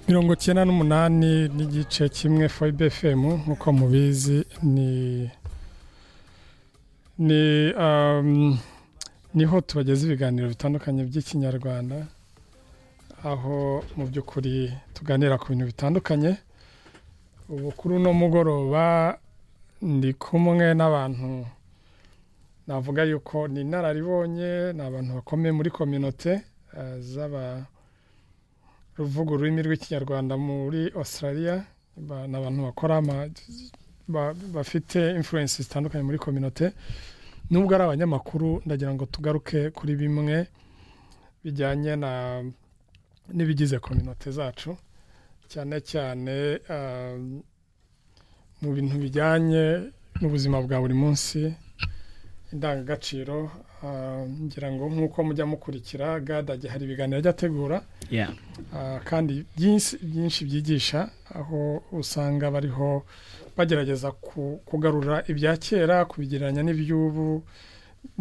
mirongo icyenda n'umunani n'igice kimwe foyibe efemu nk'uko mubizi ni ni um, niho tubageza ibiganiro bitandukanye by'ikinyarwanda aho mu by'ukuri tuganira ku bintu bitandukanye ubu kuri uno mugoroba ndi kumwe n'abantu navuga yuko ni inararibonye ni abantu bakomeye muri kominote uh, z'aba ruvuga ururimi rw'ikinyarwanda muri australia ni abantu bakora bafite influence zitandukanye muri kominote nubwo ari abanyamakuru ndagira ngo tugaruke kuri bimwe bijyanye n'ibigize kominote zacu cyane cyane mu bintu bijyanye n'ubuzima bwa buri munsi indangagaciro ngira ngo nk'uko mujya mukurikira gadage hari ibiganiro ajya ategura kandi byinshi byigisha aho usanga bariho bagerageza kugarura ibya kera kubigereranya n'iby'ubu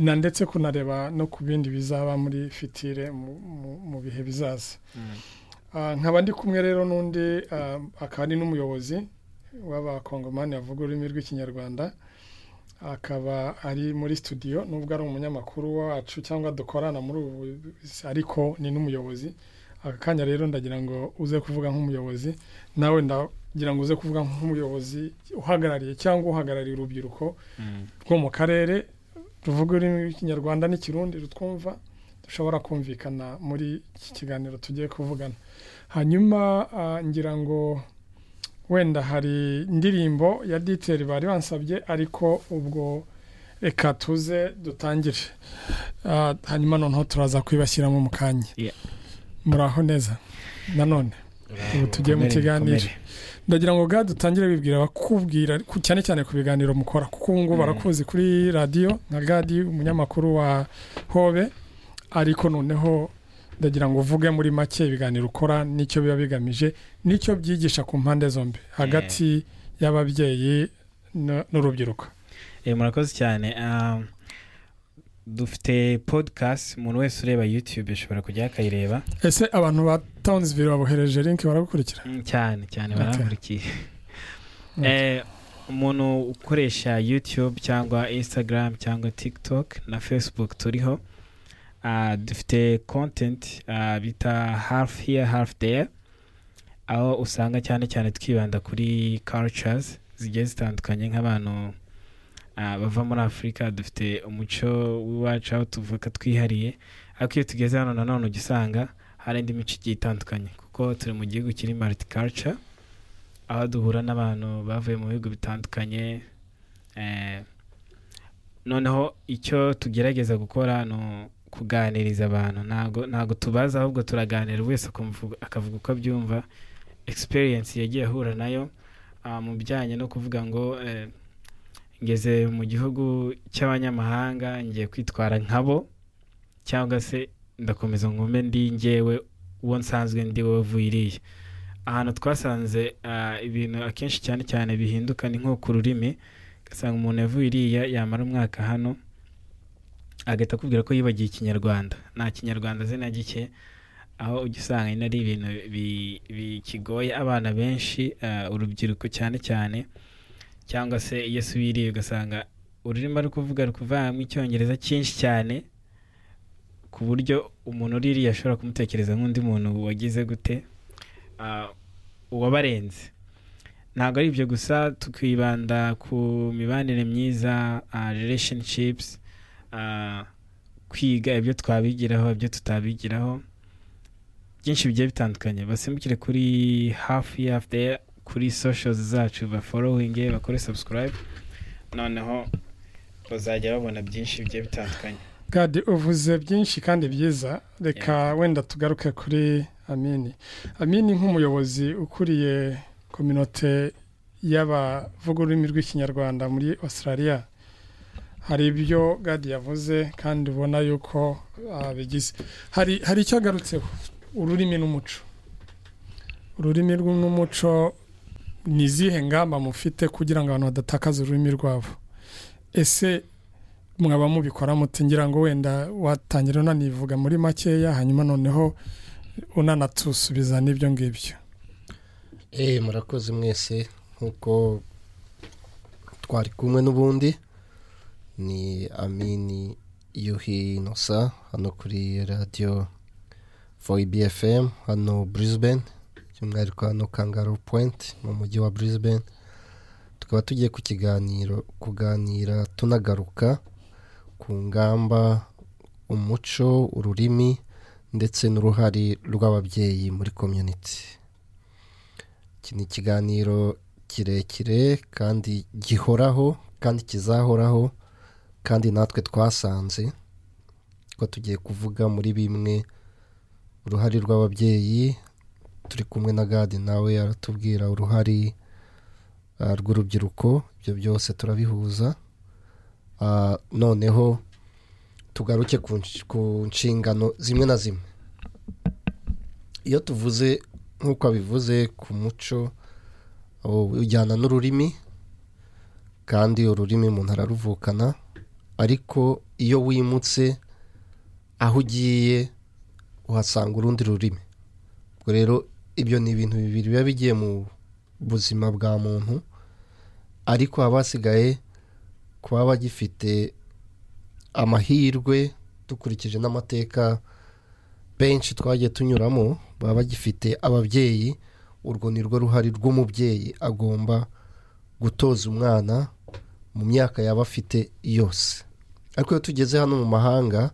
na ndetse kunareba no ku bindi bizaba muri fitire mu bihe bizaza nkaba ndi kumwe rero n'undi akaba ari n'umuyobozi w'abakongomani bavuga ururimi rw'ikinyarwanda akaba ari muri studio nubwo ari umunyamakuru wacu cyangwa dukorana muri ubu ariko ni n'umuyobozi aka kanya rero ndagira ngo uze kuvuga nk'umuyobozi nawe ndagira ngo uze kuvuga nk'umuyobozi uhagarariye cyangwa uhagarariye urubyiruko rwo mu karere ruvuga ururimi rw'ikinyarwanda n'ikirundi rutwumva dushobora kumvikana muri iki kiganiro tugiye kuvugana hanyuma ngira ngo wenda hari indirimbo ya diteri bari bansabye ariko ubwo reka tuze dutangire hanyuma noneho turaza kwibashyiramo mu kanya muraho neza nanone ubu tugiye mu kiganiro ndagira ngo bwa dutangire bibwira bakubwira cyane cyane ku biganiro mukora kuko ubu ngubu barakuzi kuri radiyo nka gadi umunyamakuru wa hobe ariko noneho ndagira ngo uvuge muri make ibiganiro ukora n'icyo biba bigamije n'icyo byigisha ku mpande zombi hagati y'ababyeyi n'urubyiruko murakoze cyane dufite podikasti umuntu wese ureba yutube ashobora kujya akayireba ese abantu ba tawunizivire babohereje linki baragukurikira cyane cyane baraburikiye umuntu ukoresha yutube cyangwa instagram cyangwa tikitoki na fesibuke turiho dufite kontenti bita hafu hiya hafu deya aho usanga cyane cyane twibanda kuri karucazi zigiye zitandukanye nk'abantu bava muri afurika dufite umuco w'iwacu aho tuvuka twihariye ariko iyo tugeze hano nanone ujya usanga hari indi mico igiye itandukanye kuko turi mu gihugu kiri mariti karuca aho duhura n'abantu bavuye mu bihugu bitandukanye noneho icyo tugerageza gukora ni kuganiriza abantu ntabwo ntabwo tubaza ahubwo turaganira wese akavuga uko abyumva experience yagiye ahura nayo mu bijyanye no kuvuga ngo ngeze mu gihugu cy'abanyamahanga ngiye kwitwara nkabo cyangwa se ndakomeza nkume ndi ngewe uwo nsanzwe ndi wowe iriya ahantu twasanze ibintu akenshi cyane cyane bihinduka ni nko ku rurimi ugasanga umuntu yavuye iriya yamara umwaka hano agahita akubwira ko yibagiye ikinyarwanda nta kinyarwanda azi na gike aho ujya usanga nyine ari ibintu bikigoye abana benshi urubyiruko cyane cyane cyangwa se iyo subiriye ugasanga ururimi ari kuvuga ari kuvamo icyongereza cyinshi cyane ku buryo umuntu uririye ashobora kumutekereza nk'undi muntu wagize gute uwabarenze ntabwo ari ibyo gusa tukibanda ku mibanire myiza relationships kwiga ibyo twabigiraho ibyo tutabigiraho byinshi bigiye bitandukanye basimbukire kuri hafi yafu kuri soshozi zacu baforowinge bakore sabusikarayibu noneho bazajya babona byinshi bigiye bitandukanye gadi uvuze byinshi kandi byiza reka wenda tugaruke kuri amini amini nk'umuyobozi ukuriye kominote y'abavuga ururimi rw'ikinyarwanda muri australia hari ibyo gadi yavuze kandi ubona yuko bigize hari hari icyo agarutseho ururimi n'umuco ururimi n'umuco ni izihe ngamba mufite kugira ngo abantu badatakaza ururimi rwabo ese mwaba mubikora muti ngira ngo wenda watangira unanivuga muri makeya hanyuma noneho unanatusubiza n'ibyo ngibyo eee murakoze mwese nk'uko twari kumwe n'ubundi ni amini yuhi inosa hano kuri radiyo foyi bfm hano Brisbane by'umwihariko hano kangaro pointi mu mujyi wa Brisbane tukaba tugiye ku kiganiro kuganira tunagaruka ku ngamba umuco ururimi ndetse n'uruhare rw'ababyeyi muri komyuniti iki ni ikiganiro kirekire kandi gihoraho kandi kizahoraho kandi natwe twasanze ko tugiye kuvuga muri bimwe uruhare rw'ababyeyi turi kumwe na gadi nawe aratubwira uruhare rw'urubyiruko ibyo byose turabihuza noneho tugaruke ku nshingano zimwe na zimwe iyo tuvuze nk'uko abivuze ku muco ujyana n'ururimi kandi ururimi umuntu araruvukana ariko iyo wimutse aho ugiye uhasanga urundi rurimi ubwo rero ibyo ni ibintu bibiri biba bigiye mu buzima bwa muntu ariko haba hasigaye kuba bagifite amahirwe dukurikije n'amateka benshi twagiye tunyuramo baba bagifite ababyeyi urwo ni rwo ruhare rw'umubyeyi agomba gutoza umwana mu myaka yaba afite yose ariko iyo tugeze hano mu mahanga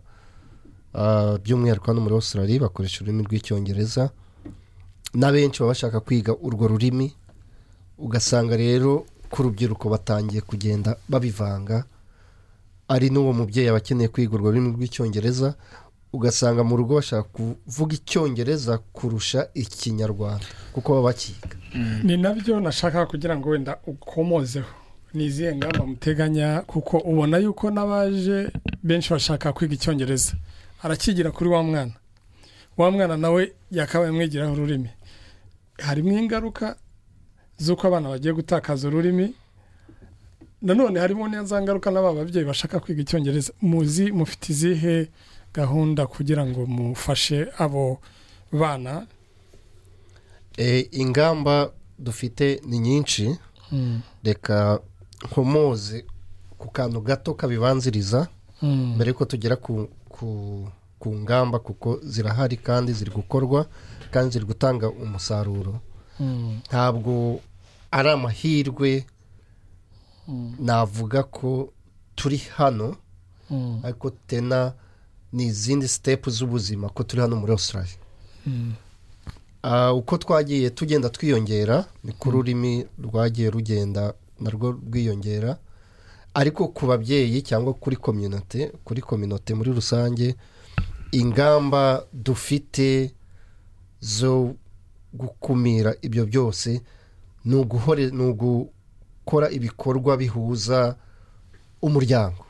by'umwihariko hano muri Australia bakoresha ururimi rw'icyongereza n'abenshi baba bashaka kwiga urwo rurimi ugasanga rero ku rubyiruko batangiye kugenda babivanga ari n'uwo mubyeyi aba akeneye kwiga urwo rurimi rw'icyongereza ugasanga mu rugo bashaka kuvuga icyongereza kurusha ikinyarwanda kuko baba bakiga ni nabyo nashaka kugira ngo wenda ukomozeho ni izihe ngamba muteganya kuko ubona yuko n'abaje benshi bashaka kwiga icyongereza arakigira kuri wa mwana wa mwana nawe yakabaye amwigiraho ururimi harimo ingaruka z'uko abana bagiye gutakaza ururimi nanone harimo neza ngaruka n'aba babyeyi bashaka kwiga icyongereza muzi mufite izihe gahunda kugira ngo mufashe abo bana ingamba dufite ni nyinshi reka nkomoze ku kantu gato kabibanziriza mbere yuko tugera ku ngamba kuko zirahari kandi ziri gukorwa kandi ziri gutanga umusaruro ntabwo ari amahirwe navuga ko turi hano ariko tena ni izindi sitepu z'ubuzima ko turi hano muri Australia uko twagiye tugenda twiyongera ni ko ururimi rwagiye rugenda narwo rwiyongera ariko ku babyeyi cyangwa kuri kominote kuri kominote muri rusange ingamba dufite zo gukumira ibyo byose ni uguhore ni ugu gukora ibikorwa bihuza umuryango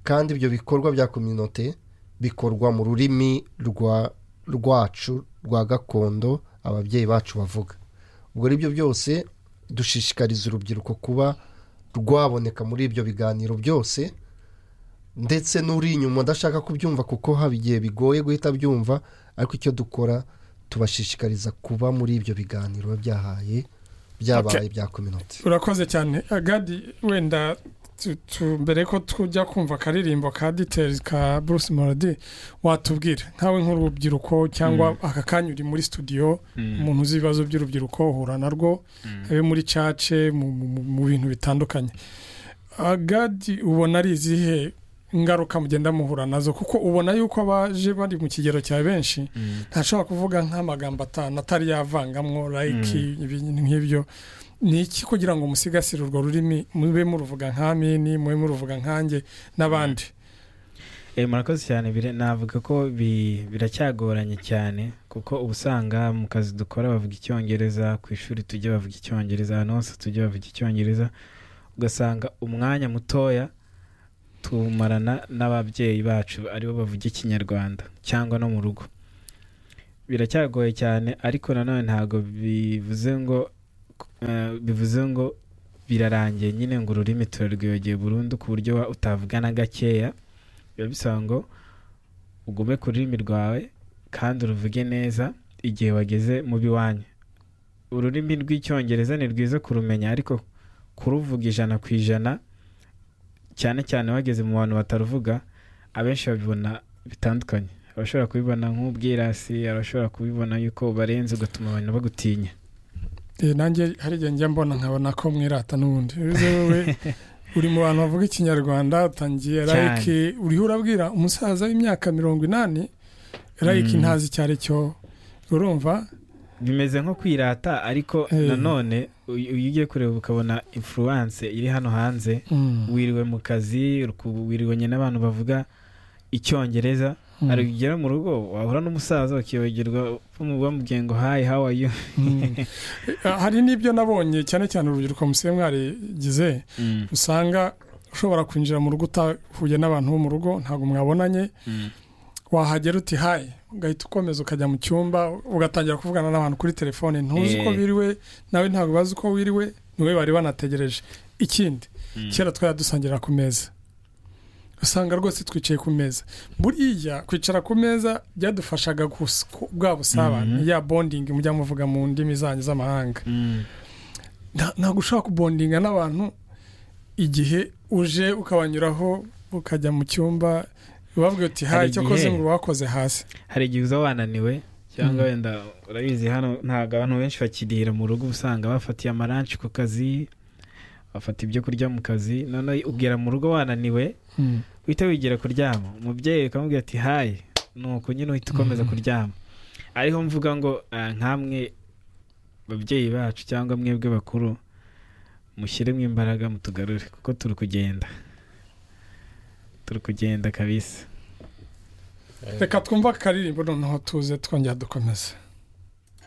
kandi ibyo bikorwa bya kominote bikorwa mu rurimi rwacu rwa gakondo ababyeyi bacu bavuga ubwo aribyo byose dushishikariza urubyiruko kuba rwaboneka muri ibyo biganiro byose ndetse n'uri inyuma adashaka kubyumva kuko haba igihe bigoye guhita byumva ariko icyo dukora tubashishikariza kuba muri ibyo biganiro byahaye byabaye bya kominote urakoze cyane agadi wenda mbere ko tujya kumva akaririmbo ka diteri ka bruce moradi watubwira nkawe nk'urubyiruko cyangwa aka kanya uri muri studio umuntu uzi ibibazo by'urubyiruko uhura narwo habe muri cace mu bintu bitandukanye agadi ubona ari izihe ingaruka mugenda muhura nazo kuko ubona yuko abaje bari mu kigero cya benshi ntashobora kuvuga nk'amagambo atanu atari yavangamwo layiki ibintu nk'ibyo ni iki kugira ngo musigasire urwo rurimi mube muruvuga nka mini mube muruvuga nkange n'abandi murakoze cyane navuga ko biracyagoranye cyane kuko uba usanga mu kazi dukora bavuga icyongereza ku ishuri tujya bavuga icyongereza ahantu hose tujya bavuga icyongereza ugasanga umwanya mutoya tumarana n'ababyeyi bacu aribo bavuga ikinyarwanda cyangwa no mu rugo biracyagoye cyane ariko nanone ntabwo bivuze ngo bivuze ngo birarangiye nyine ngo ururimi turarwiyogeye burundu ku buryo utavugana gakeya biba bisaba ngo ugume ku rurimi rwawe kandi uruvuge neza igihe wageze mu biwanyu ururimi rw'icyongereza ni rwiza kurumenya ariko kuruvuga ijana ku ijana cyane cyane bageze mu bantu bataruvuga abenshi babibona bitandukanye abashobora kubibona nk'ubwirasi abashobora kubibona yuko barenze ugatuma abantu bagutinya nanjye hari igihe njya mbona nkabona ko mwirata n'ubundi wowe uri mu bantu bavuga ikinyarwanda utangiye rayike uriho urabwira umusaza w'imyaka mirongo inani rayike ntazi icyo ari cyo urumva bimeze nko kwirata ariko nanone iyo ugiye kureba ukabona influence iri hano hanze wiriwe mu kazi wiriwe n'abantu bavuga icyongereza hari ugera mu rugo wahura n'umusaza bakiyogerwa bamubwiye ngo hayi hawa yu hari n'ibyo nabonye cyane cyane urubyiruko museye mwarigize usanga ushobora kwinjira mu rugo utahuye n'abantu bo mu rugo ntabwo mwabonanye wahagera uti hayi ugahita ukomeza ukajya mu cyumba ugatangira kuvugana n'abantu kuri telefone ntuzi uko biriwe nawe ntabwo ubazi uko wiriwe niwe bari banategereje ikindi kera twari dusangira ku meza usanga rwose twicaye ku meza buriya kwicara ku meza byadufashaga bwa busabane ya bondingi mujya muvuga mu ndimi zanyu z'amahanga ntabwo ushobora kubondinga n'abantu igihe uje ukabanyuraho ukajya mu cyumba ubabwira uti hayi icyo koze ngo wakoze hasi hari igihe uza wananiwe cyangwa wenda urabizi hano ntabwo abantu benshi bakirira mu rugo usanga bafatiye amaranshi ku kazi bafata ibyo kurya mu kazi noneho ugera mu rugo wananiwe uhita wigira kuryama umubyeyi ukamubwira ati hayi nuko nyine uhita ukomeza kuryama ariho mvuga ngo nkamwe babyeyi bacu cyangwa mwebwe bakuru mushyiremo imbaraga mutugarure kuko turi kugenda turi kugenda kabisa reka twumve akaririmbo noneho tuze twongera dukomeze